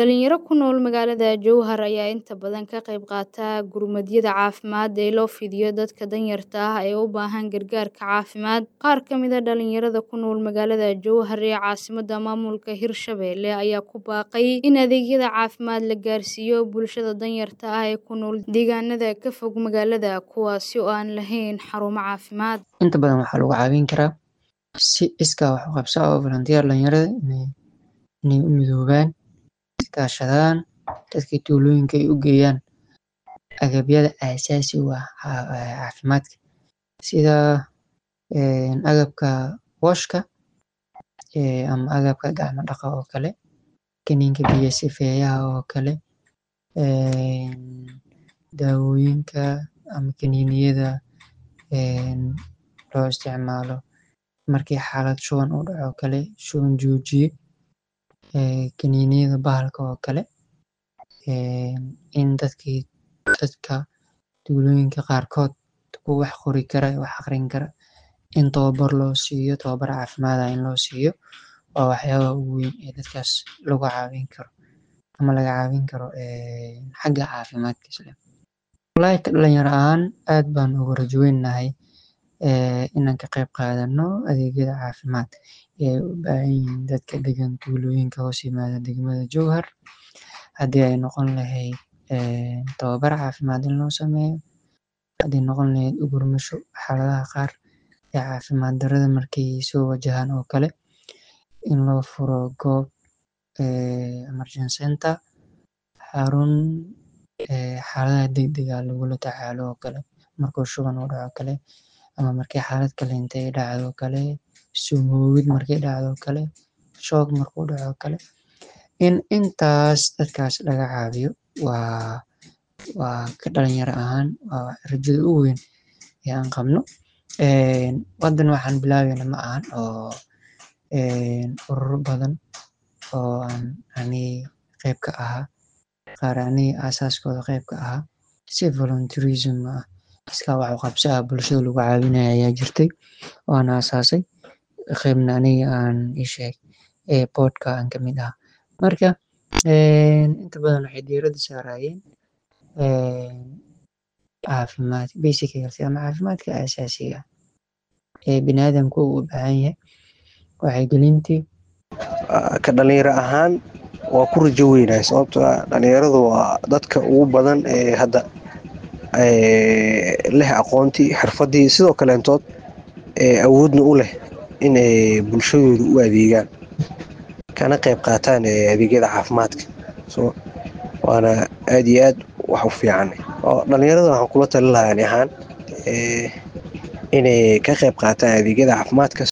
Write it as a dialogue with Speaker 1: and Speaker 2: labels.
Speaker 1: Dhalinyaro ku nool magaalada Jowhar ayaa inta badan ka qayb qaata gurmadyada caafimaad ee loo fidiyo dadka danyarta ah ee u baahan gargaarka caafimaad. Qaar ka mid ah dhalinyarada ku nool magaalada Jowhar ee caasimadda maamulka Hirshabelle ayaa ku baaqay in adeegyada caafimaad la gaarsiiyo bulshada danyarta ah ee ku nool deegaanada ka fog magaalada kuwaasi oo aan lahayn xarumo caafimaad.
Speaker 2: Inta badan waxaa lagu caawin karaa si iskaa wax u qabso ah oo volunteer dhalinyarada inay inay u midoobaan iskaashadaan dadka tuulooyinka ay u geeyaan agabyada aasaasi u ah caafimaadka sida agabka washka ama agabka gacmo dhaqa oo kale kaniinka biyo sifeeyaha oo kale daawooyinka ama kaniiniyada loo isticmaalo markii xaalad shuban uu dhaco oo kale shuban joojiye kaniiniyada bahalka oo kale in dadkii dadka tuulooyinka qaarkood kuwa wax qori kara wax aqrin kara in tababar loo siiyo tababar caafimaad ah in loo siiyo waa waxyaabaha ugu weyn ee dadkaas lagu caawin karo ama laga caawin karo xagga caafimaadkiisa. Walahi ka dhalinyaro ahaan aad baan ugu rajo weynahay inaan ka qayb qaadano adeegyada caafimaad ee u baahan yihiin dadka degan tuulooyinka hoos yimaada degmada Jowhar haddii ay noqon lahayd tababar caafimaad in loo sameeyo haddii noqon lahayd u gurmasho xaaladaha qaar ee caafimaad darrada markay soo wajahaan oo kale in loo furo goob emergency center xarun xaaladaha degdegga ah lagula tacaalo oo kale markuu shuban uu dhaco oo kale ama markii xaalad kale intay dhacdo oo kale sumoowid markay dhacdo oo kale shoog markuu dhaco oo kale in intaas dadkaas laga caawiyo waa waa ka dhalinyaro ahaan waa rajada ugu weyn ee aan qabno haddan waxaan bilaabeyna ma ahan oo ururo badan oo aan aniga qayb ka ahaa qaar aniga aasaaskooda qayb ka ahaa si volunteerism ah iskaa wax u qabso ah bulshada lagu caawinayo ayaa jirtay oo aan aasaasay qaybna aniga aan ii sheeg boardka aan ka mid ahaa marka inta badan waxay diiradda saarayeen caafimaad basic health ama caafimaadka aasaasiga ah ee bini'aadamku uu u baahan yahay wacyigelintii
Speaker 3: ka dhalinyaro ahaan waa ku rajo weynahay sababtoo ah dhalinyaradu waa dadka ugu badan ee hadda leh aqoontii xirfaddii sidoo kaleentood awoodna u leh inay bulshadooda u adeegaan kana qayb qaataan adeegyada caafimaadka so waana aad iyo aad wax u fiican dhalinyarada waxaan kula talin lahaa ani ahaan inay ka qayb qaataan adeegyada caafimaadka